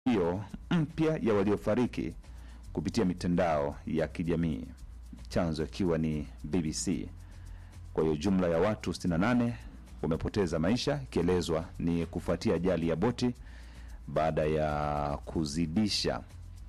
hiyo mpya ya waliofariki kupitia mitandao ya kijamii, chanzo ikiwa ni BBC. Kwa hiyo jumla ya watu 68 wamepoteza maisha, ikielezwa ni kufuatia ajali ya boti baada ya kuzidisha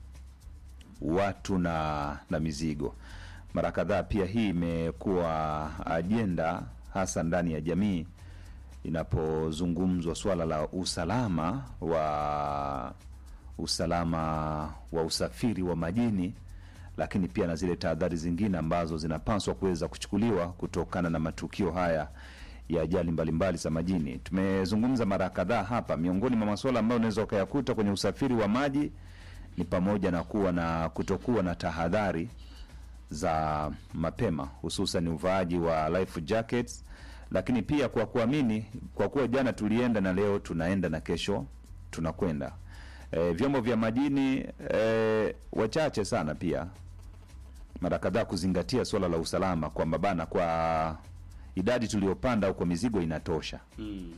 watu na, na mizigo. Mara kadhaa pia hii imekuwa ajenda hasa ndani ya jamii inapozungumzwa swala la usalama wa usalama wa usafiri wa majini, lakini pia na zile tahadhari zingine ambazo zinapaswa kuweza kuchukuliwa kutokana na matukio haya ya ajali mbalimbali za majini. Tumezungumza mara kadhaa hapa, miongoni mwa masuala ambayo unaweza ukayakuta kwenye usafiri wa maji ni pamoja na kuwa na kutokuwa na tahadhari za mapema, hususan uvaaji wa life jackets, lakini pia kwa kuamini, kwa kuwa jana tulienda na leo tunaenda na kesho tunakwenda. E, vyombo vya majini e, wachache sana pia mara kadhaa kuzingatia suala la usalama kwamba bana, kwa idadi tuliyopanda au kwa mizigo inatosha, Mm.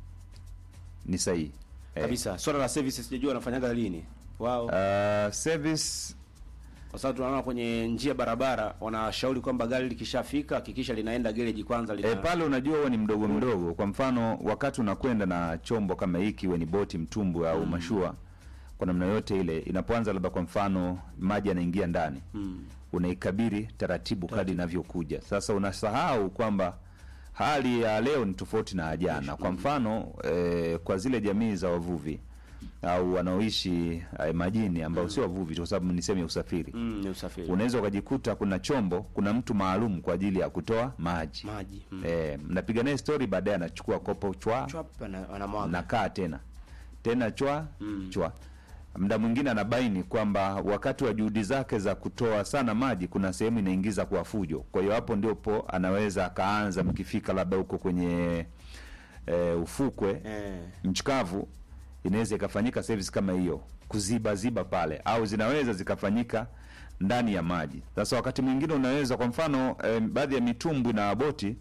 ni sahihi e, Kabisa. Swala la service sijajua wanafanyaga lini. Wao uh, service kwa sababu tunaona kwenye njia barabara wanashauri kwamba gari likishafika hakikisha linaenda gereji kwanza lina E, pale unajua huwa ni mdogo mdogo. Kwa mfano, wakati unakwenda na chombo kama hiki, iwe ni boti, mtumbwi au mashua, kwa namna yote ile, inapoanza labda kwa mfano maji yanaingia ndani, Mm. unaikabiri taratibu kadri inavyokuja. Sasa unasahau kwamba hali ya leo ni tofauti na jana. Kwa mfano e, kwa zile jamii za wavuvi au wanaoishi e, majini ambao sio wavuvi, kwa sababu ni sehemu ya usafiri Mm, ni usafiri. unaweza ukajikuta kuna chombo, kuna mtu maalum kwa ajili ya kutoa maji Maji. Mm. Eh, mnapiga naye stori, baadaye anachukua kopo chwa, Chwap ana- anamwaga. nakaa tena tena chwa Mm. chwa. Mda mwingine anabaini kwamba wakati wa juhudi zake za kutoa sana maji, kuna sehemu inaingiza kwa fujo. Kwa hiyo hapo ndipo anaweza akaanza, mkifika labda huko kwenye eh, ufukwe Eh. mchikavu inaweza ikafanyika service kama hiyo kuziba ziba pale, au zinaweza zikafanyika ndani ya maji. Sasa wakati mwingine unaweza kwa mfano eh, baadhi ya mitumbwi na boti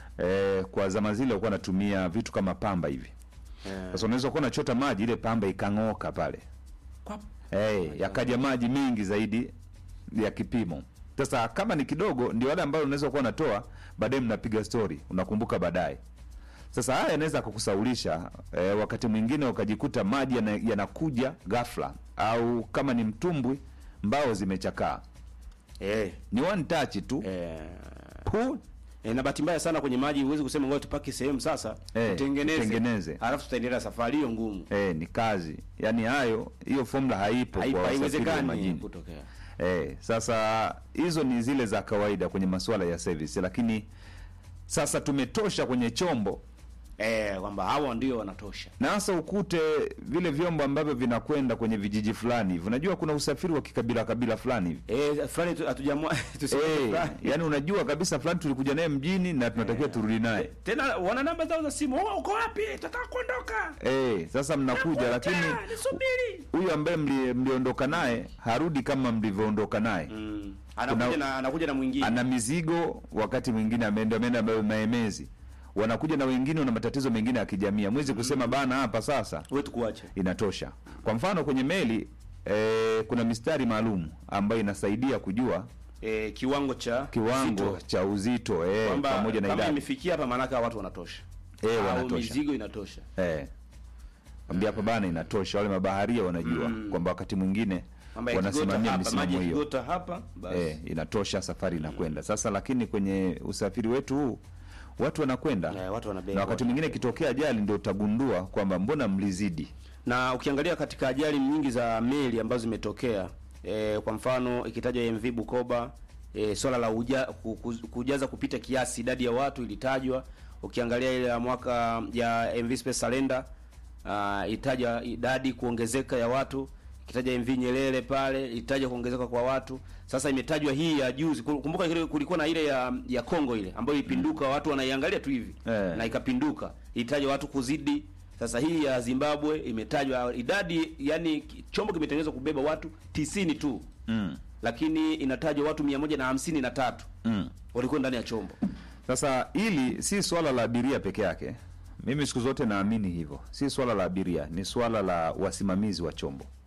eh, kwa zama zile walikuwa wanatumia vitu kama pamba hivi. Eh. Sasa unaweza kuwa unachota maji, ile pamba ikang'oka pale Kwap. eh, yakaja maji mengi zaidi ya kipimo. Sasa kama ni kidogo, ndio wale ambao unaweza kuwa unatoa, baadaye mnapiga story, unakumbuka baadaye. Sasa haya yanaweza kukusaulisha eh, wakati mwingine ukajikuta maji yana- yanakuja ghafla, au kama ni mtumbwi mbao zimechakaa, Eh. ni one touch tu Eh. pu E, na bahati mbaya sana kwenye maji huwezi kusema ngoja tupaki sehemu sasa Eh, tutengeneze tutengeneze. alafu tutaendelea safari hiyo ngumu. eh, ni kazi. Yani hayo hiyo formula haipo Haipa- kwa wasafiri wa Haiwezekani majini. kutokea. Eh, sasa hizo ni zile za kawaida kwenye masuala ya service, lakini sasa tumetosha kwenye chombo Eh, kwamba hawa ndio wanatosha. na hasa ukute vile vyombo ambavyo vinakwenda kwenye vijiji fulani hivi. Unajua kuna usafiri wa kikabila kabila fulani hivi Eh, fulani tu- hatujamwa tuseme eh, fulani. yani unajua kabisa fulani tulikuja naye mjini na tunatakiwa turudi naye Tena wana namba zao za simu. Oh, uko wapi? Tunataka kuondoka. eh, sasa mnakuja, lakini nisubiri. huyu ambaye mli- mliondoka naye harudi kama mlivyoondoka naye Mm. Anakuja Kuna- na anakuja na mwingine. ana mizigo, wakati mwingine ameenda ameenda ma- maemezi, wanakuja na wengine wana matatizo mengine ya kijamii. Mwezi kusema bana, hapa sasa Wewe tukuache. inatosha. Kwa mfano kwenye meli eh, kuna mistari maalum ambayo inasaidia kujua Eh, kiwango cha kiwango uzito. cha uzito eh, kwamba pamoja na kama idadi imefikia hapa maana watu wanatosha. Eh, Au wanatosha. mizigo inatosha. eh, ambia hapa bana, inatosha. Wale mabaharia wanajua kwamba wakati mwingine Kwamba yakigota wanasimamia hapa, maji misimamo hiyo yakigota hapa basi. eh, inatosha, safari inakwenda sasa. Lakini kwenye usafiri wetu huu watu wanakwenda Eh, watu wanabeba. na wakati mwingine ikitokea ajali ndio utagundua kwamba mbona mlizidi. na ukiangalia katika ajali nyingi za meli ambazo zimetokea e, kwa mfano ikitajwa MV Bukoba e, swala la uja, ku- ku- kujaza kupita kiasi idadi ya watu ilitajwa. Ukiangalia ile ya mwaka ya MV Space Salender uh, itaja idadi kuongezeka ya watu. Ikitaja MV Nyerere pale itaja kuongezeka kwa watu. Sasa imetajwa hii ya juzi. Kumbuka ile kulikuwa na ile ya ya Kongo ile ambayo ilipinduka, watu wanaiangalia tu hivi Eh. na ikapinduka, itaja watu kuzidi sasa hii ya Zimbabwe imetajwa idadi, yani ki- chombo kimetengenezwa kubeba watu tisini tu mm. lakini inatajwa watu mia moja na hamsini na tatu Mm. walikuwa ndani ya chombo. Sasa hili si swala la abiria peke yake. Mimi siku zote naamini hivyo, si swala la abiria, ni swala la wasimamizi wa chombo.